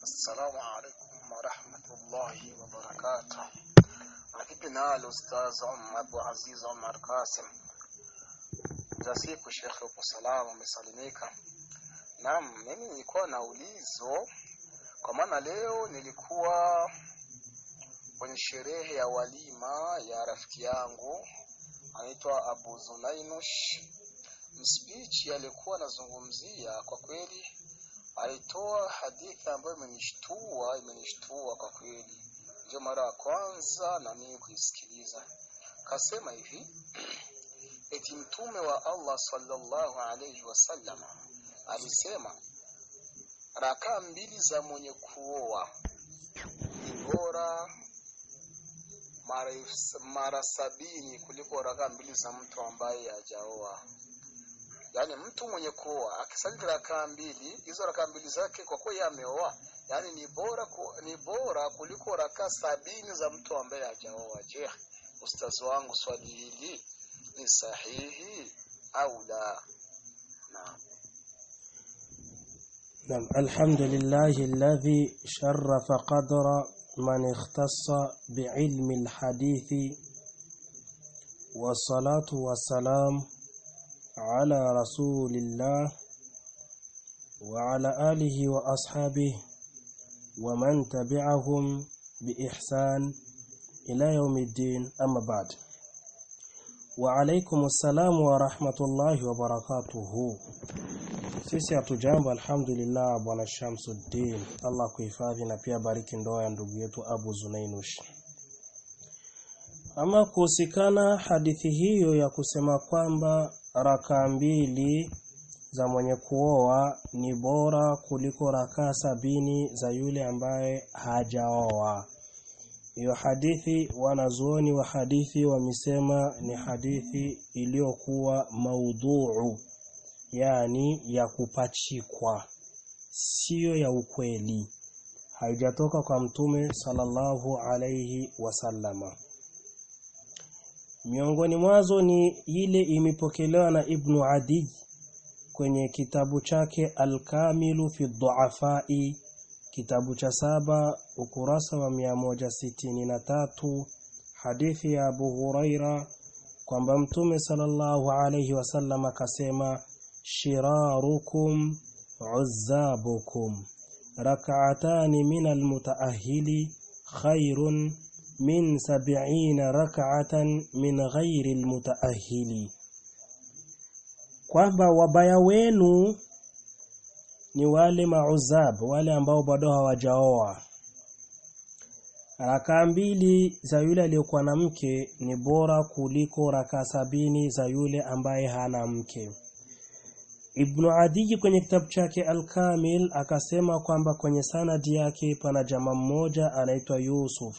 السلام عليكم ورحمة الله وبركاته Vipi nalo Ustaz Abu Aziz Omar Kasim za siku Shekhe, upo salama, umesalimika? Naam, mimi nilikuwa na ulizo, kwa maana leo nilikuwa kwenye sherehe ya walima ya rafiki yangu anaitwa Abu Zunainush. Mspeech alikuwa anazungumzia, kwa kweli alitoa hadithi ambayo imenishtua, imenishtua kwa kweli, ndio mara ya kwanza na mimi kuisikiliza. Kasema hivi eti mtume wa Allah sallallahu alayhi wasallam alisema rakaa mbili za mwenye kuoa ni bora mara, mara sabini kuliko rakaa mbili za mtu ambaye hajaoa. Yaani mtu mwenye kuoa akisali rakaa mbili, hizo rakaa mbili zake kwa kuwa yeye ameoa, yaani ni bora ku, ni bora kuliko rakaa sabini za mtu ambaye hajaoa. Je, ustazi wangu, swali hili ni sahihi au la? Naam. نعم الحمد لله الذي شرف قدر من اختص بعلم الحديث والصلاة والسلام على رسول الله وعلى آله وأصحابه ومن تبعهم بإحسان إلى يوم الدين أما بعد وعليكم السلام ورحمة الله وبركاته sisi hatujambo alhamdulillah bwana Shamsuddin Allah kuhifadhi na pia bariki ndoa ya ndugu yetu Abu Zunainush ama kuhusikana hadithi hiyo ya kusema kwamba rakaa mbili za mwenye kuoa ni bora kuliko rakaa sabini za yule ambaye hajaoa hiyo hadithi wanazuoni wa hadithi wamesema ni hadithi iliyokuwa maudhuu yani ya kupachikwa siyo ya ukweli haijatoka kwa mtume sallallahu alayhi wasallama miongoni mwazo ni ile imepokelewa na ibnu adi kwenye kitabu chake alkamilu fi dhuafai kitabu cha saba ukurasa wa 163 hadithi ya abu huraira kwamba mtume sallallahu alayhi wasallam akasema shirarukum uzzabukum rak'atani min almutaahhili khairun min sab'ina rak'atan min ghairi almutaahhili kwamba wabaya wenu ni wale mauzab wale ambao bado hawajaoa rakaa mbili za yule aliyokuwa na mke ni bora kuliko rakaa sabini za yule ambaye hana mke Ibn Adi kwenye kitabu chake Al-Kamil akasema kwamba kwenye sanadi yake pana jamaa mmoja anaitwa Yusuf.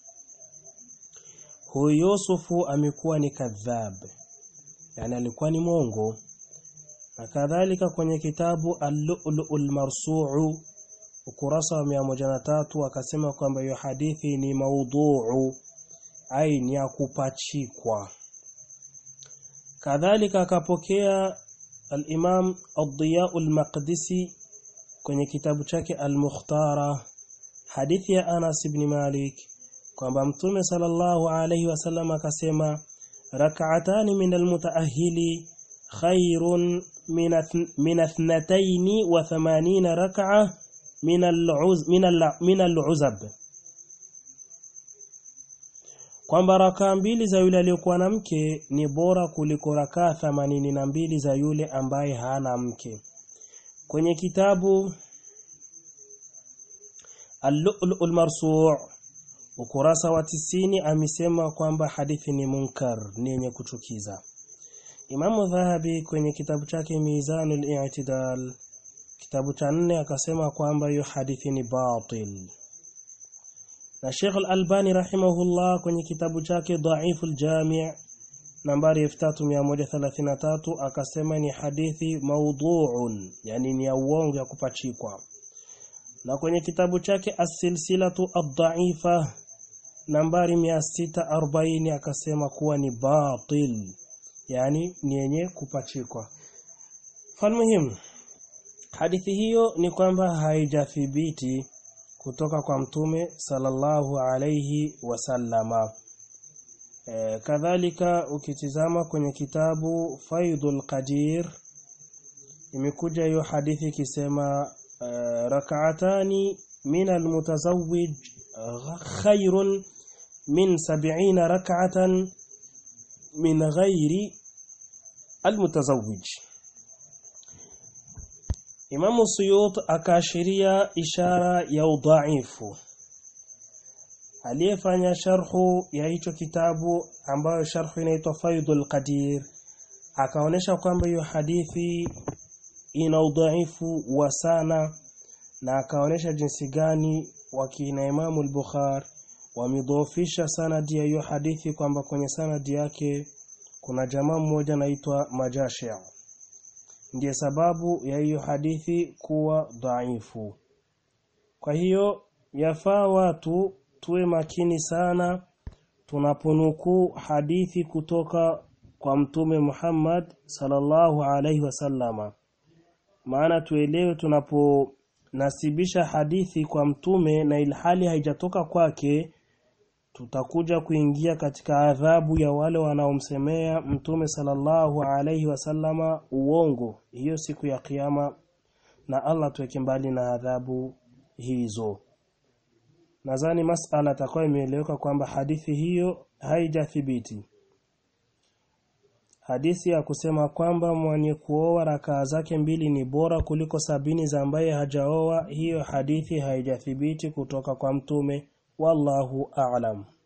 Huyu Yusufu amekuwa ni kadhab. Yani alikuwa ni mongo. Na kadhalika kwenye kitabu Al-Lu'lu'ul Marsu'u ukurasa wa 103 akasema kwamba hiyo hadithi ni maudhu'u ai ni ya kupachikwa. Kadhalika akapokea الإمام الضياء المقدسي kwenye kitabu chake Al-Mukhtara hadithi ya Anas ibn Malik kwamba Mtume sallallahu alayhi wasallam akasema rak'atani min al-mutaahhili khairun min ithnatayn wa thamanina rak'a min al-uz min al-uzab kwamba rakaa mbili za yule aliyokuwa na mke ni bora kuliko rakaa themanini na mbili za yule ambaye hana mke. Kwenye kitabu Al-Lu'lu'ul Marsu' ukurasa wa tisini amesema kwamba hadithi ni munkar, ni yenye kuchukiza. Imamu Dhahabi kwenye kitabu chake Mizanul I'tidal kitabu cha nne akasema kwamba hiyo hadithi ni batil na Sheikh Al-Albani rahimahullah kwenye kitabu chake Dhaiful Jami' nambari 3133 akasema ni hadithi maudhu'un yani ni ya uongo ya kupachikwa na kwenye kitabu chake As-Silsilatu Ad-Dha'ifa nambari 640 akasema kuwa ni batil yani ni yenye kupachikwa falmuhimu hadithi hiyo ni kwamba haijathibiti kutoka kwa mtume sallallahu alayhi wasallama e, kadhalika ukitizama kwenye kitabu Faidul Qadir imekuja hiyo hadithi ikisema e, rak'atani min almutazawwij khairun min 70 rak'atan min ghairi almutazawwij Imamu Suyut akaashiria ishara ya udhaifu aliyefanya sharhu ya hicho kitabu ambayo sharhu inaitwa Faidul Qadir akaonesha kwamba hiyo hadithi ina udhaifu wa sana na akaonesha jinsi gani wakina Imamu al-Bukhari wamedhoofisha sanadi ya hiyo hadithi kwamba kwenye sanadi yake kuna jamaa mmoja anaitwa Majashi ndiye sababu ya hiyo hadithi kuwa dhaifu kwa hiyo yafaa watu tuwe makini sana tunaponukuu hadithi kutoka kwa mtume Muhammad sallallahu alaihi wasallama maana tuelewe tunaponasibisha hadithi kwa mtume na ilhali haijatoka kwake tutakuja kuingia katika adhabu ya wale wanaomsemea mtume sallallahu alaihi wasallama uongo hiyo siku ya kiyama na Allah tuweke mbali na adhabu hizo nadhani masala atakuwa imeeleweka kwamba hadithi hiyo haijathibiti hadithi ya kusema kwamba mwenye kuoa rakaa zake mbili ni bora kuliko sabini za ambaye hajaoa hiyo hadithi haijathibiti kutoka kwa mtume wallahu a'lam